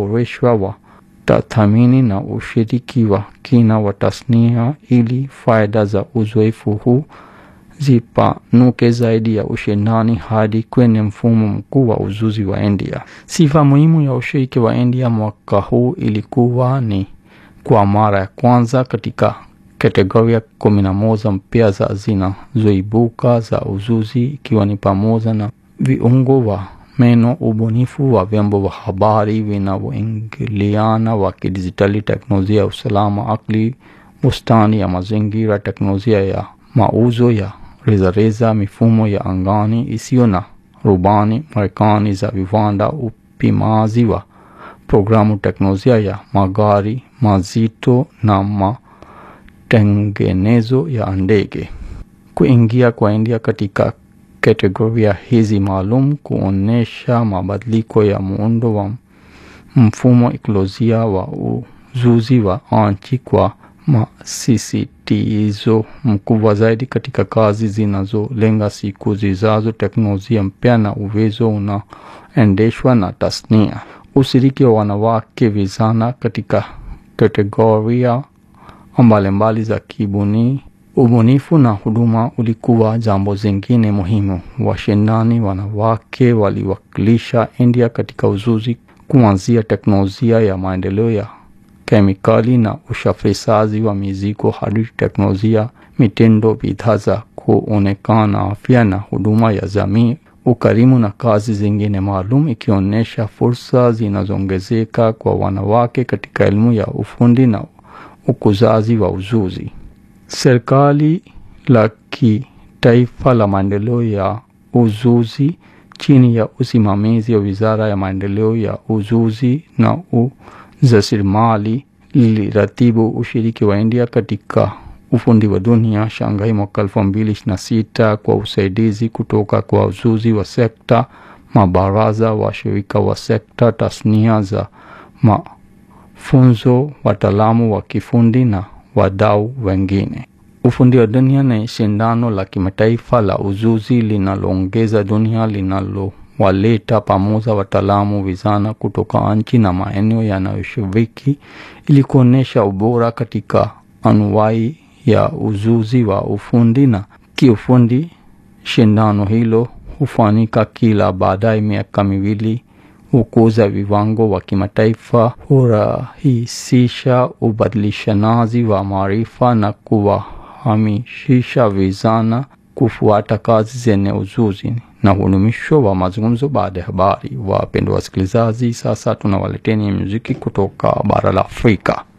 kuboreshwa wa tathmini na ushiriki wa kina wa tasnia ili faida za uzoefu huu zipanuke zaidi ya ushindani hadi kwenye mfumo mkuu wa uzuzi wa India. Sifa muhimu ya ushiriki wa India mwaka huu ilikuwa ni kwa mara ya kwanza katika kategoria kumi na moja mpya za zinazoibuka za uzuzi ikiwa ni pamoja na viungo wa meno, ubunifu wa vyombo vya habari vinavyoingiliana wa kidijitali, teknolojia ya usalama akili, bustani ya mazingira, teknolojia ya mauzo ya rejareza, mifumo ya angani isiyo na rubani, Marekani za viwanda, upimaji wa programu, teknolojia ya magari mazito na matengenezo ya ndege. Kuingia kwa India katika kategoria hizi maalum kuonyesha mabadiliko ya muundo wa mfumo ekolojia wa uzuzi wa nchi kwa masisitizo mkubwa zaidi katika kazi zinazolenga siku zijazo, teknolojia mpya na uwezo unaoendeshwa na tasnia. Ushiriki wa wanawake vijana katika kategoria mbalimbali za kibuni ubunifu na huduma ulikuwa jambo zingine muhimu. Washindani wanawake waliwakilisha India katika uzuzi kuanzia teknolojia ya maendeleo ya kemikali na usafirishaji wa mizigo hadi teknolojia, mitindo, bidhaa za kuonekana, afya na huduma ya jamii, ukarimu na kazi zingine maalum, ikionyesha fursa zinazoongezeka kwa wanawake katika elimu ya ufundi na ukuzaji wa ujuzi. Serikali la kitaifa la maendeleo ya ujuzi chini ya usimamizi wa Wizara ya Maendeleo ya Ujuzi na Ujasiriamali liliratibu ushiriki wa India katika ufundi wa dunia Shanghai mwaka elfu mbili ishirini na sita kwa usaidizi kutoka kwa ujuzi wa sekta, mabaraza, washirika wa sekta, tasnia za mafunzo, wataalamu wa kifundi na wadau wengine. Ufundi wa dunia ni shindano la kimataifa la ujuzi linaloongeza dunia linalowaleta pamoja wataalamu vijana kutoka nchi na maeneo yanayoshiriki ili kuonyesha ubora katika anuwai ya ujuzi wa ufundi na kiufundi. Shindano hilo hufanyika kila baada ya miaka miwili hukuza viwango wa kimataifa, hurahisisha ubadilishanaji wa maarifa na kuwahamisisha vijana kufuata kazi zenye ujuzi na hudumisho wa mazungumzo baada ya habari. Wapendwa wasikilizaji, sasa tunawaleteni muziki kutoka bara la Afrika.